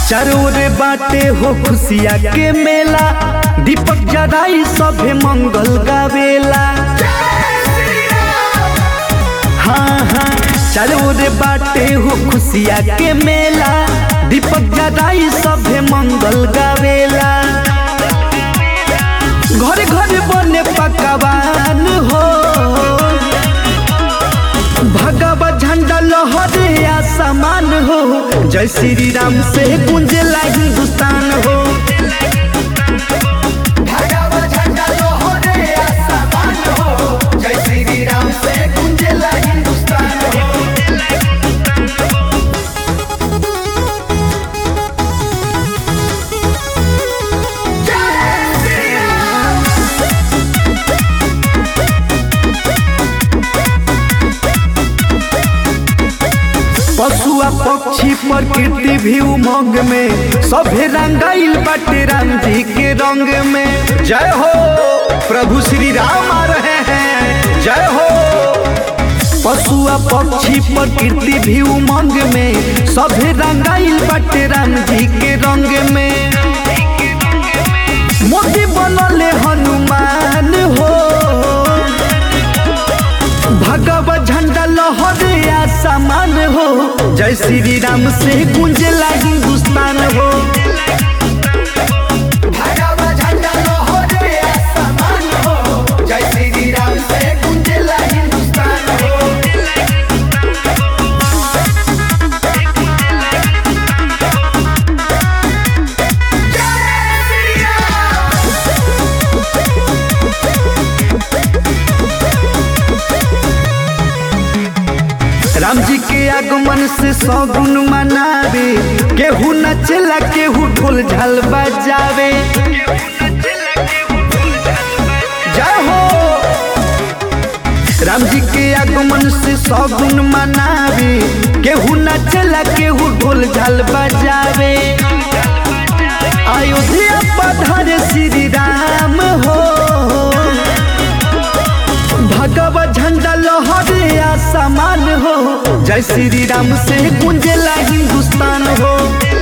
चारों रे बाटे हो खुशिया के मेला दीपक जराई सभे मंगल गावेला हाँ हाँ चारों रे बाटे हो खुशिया के मेला दीपक जराई सभे मंगल गावेला घर घर बने पकवान हो भगवा झंडा लहरे आसमान हो जय श्री राम से गुंजला हिंदुस्तान हो भगवा झंडा लोहरे आसमान हो जय श्री राम से गुंजेला हिंदुस्तान हो जय श्री राम पशु आ पक्षी प्रकृति भी उमंग में सभे रंगाइल बाटे राम जी के रंग में जय हो प्रभु श्री राम आ रहे हैं जय हो पशु आ पक्षी प्रकृति भी उमंग में सभे रंगाइल बाटे राम जी के रंग में मोदी बनले हनुमान हो भगवा झंडा लहरे आसमान हो जय श्री राम से गुंजला हिंदुस्तान हो भगवा झंडा लोहरे आसमान हो जय श्री राम से गुंजेला हिंदुस्तान हो जय श्री राम राम जी के आगमन से सौगुन मनावे केहू नचला केहू ढोल झाल बजावे जय हो राम जी के आगमन से सौगुन मनावे केहू नचला केहू ढोल झाल बजावे अयोध्या पधारे श्री राम हो भगवा झंडा लहरे आसमान हो जय श्री राम से गुंजला हिंदुस्तान हो